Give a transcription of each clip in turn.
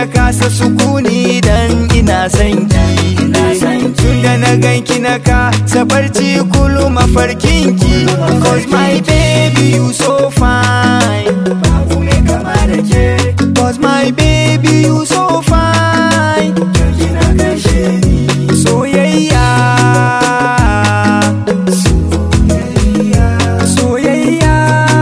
na kasa sukuni dan ina son ki tun da na ganki na kasa barci kullum mafarkinki cause my baby you so fine babu mai kama da ke cause my baby you so fine kina kashe ni soyayya soyayya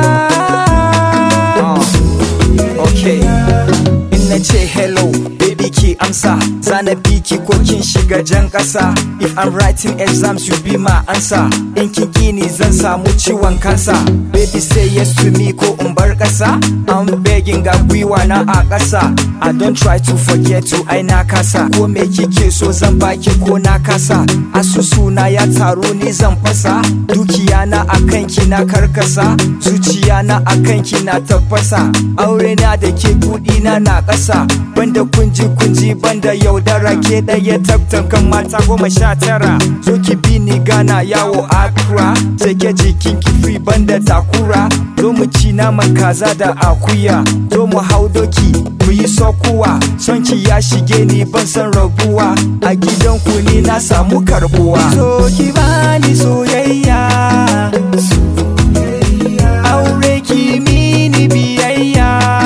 okay in na ce hello baby ki amsa zana biki ko kin shiga jan kasa if i'm writing exams you be my answer in kin gini zan samu ciwon kansa baby say yes to me ko in bar kasa i'm begging ga gwiwa na a kasa i don't try to forget you ai na kasa ko me kike so zan baki ko na kasa asusuna ya taru ni zan fasa dukiya na akan ki na karkasa zuciya na akan ki na tafasa aure na da ke kudi na na kasa banda kunji kunji banda yaudara ke daya tabtan kan mata goma sha tara zo ki bi ni gana yawo akra sai ke jikin ki free banda takura zo mu ci naman kaza da akuya zo mu hau doki mu yi sokuwa son ki ya shige ni ban san rabuwa a gidan ku ni na samu karbuwa so ki bani soyayya aure ki mini biyayya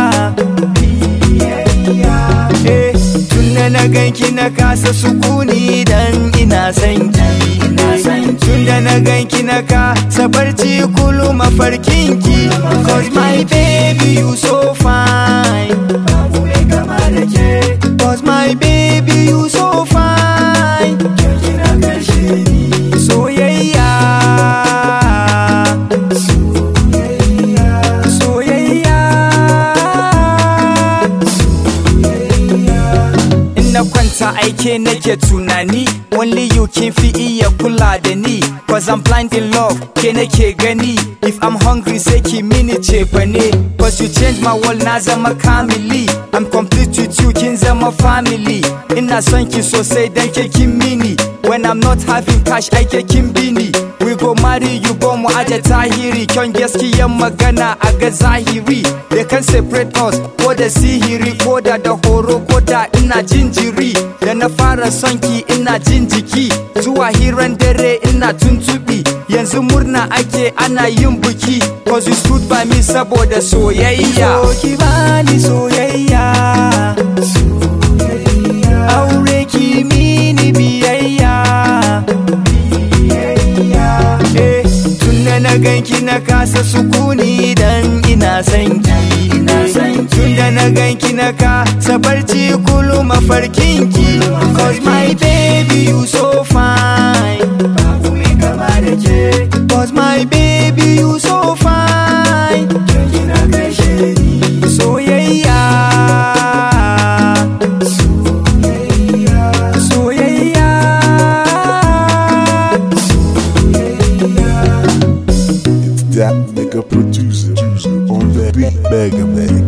Eh, tun da na ganki na kasa sukuni dan ina son ki tun da na ganki na kasa barci kullum mafarkinki cause my baby you so fine babu mai kama da ke cause my baby you so fine kina kashe ni soyayya soyayya in na kwanta aike nake tunani only you kin fi iya kula da ni cause I'm blind in love ke nake gani if I'm hungry sai ki mini ce bane cause you change my world na zama kamili I'm complete with you kin zama family ina son ki sosai dan ke kin mini when I'm not having cash aike kin bini we go marry you go mu aje tahiri kyan gaskiyan magana a ga zahiri they can separate us ko da sihiri ko da da horo ko da ina jinjiri da na fara son ki ina jin jiki zuwa hiran dare ina tuntubi yanzu murna ake ana yin buki cause you stood by me saboda soyayya so ki bani soyayya aure ki mini biyayya Eh, tun da na ganki na kasa sukuni dan ina son ki tun da na ganki na kasa barci kullum mafarkinki cause my baby you so fine babu mai kama da ke cause my baby you so fine kina kashe ni soyayya soyayya That nigga producer on that beat, Mega Man.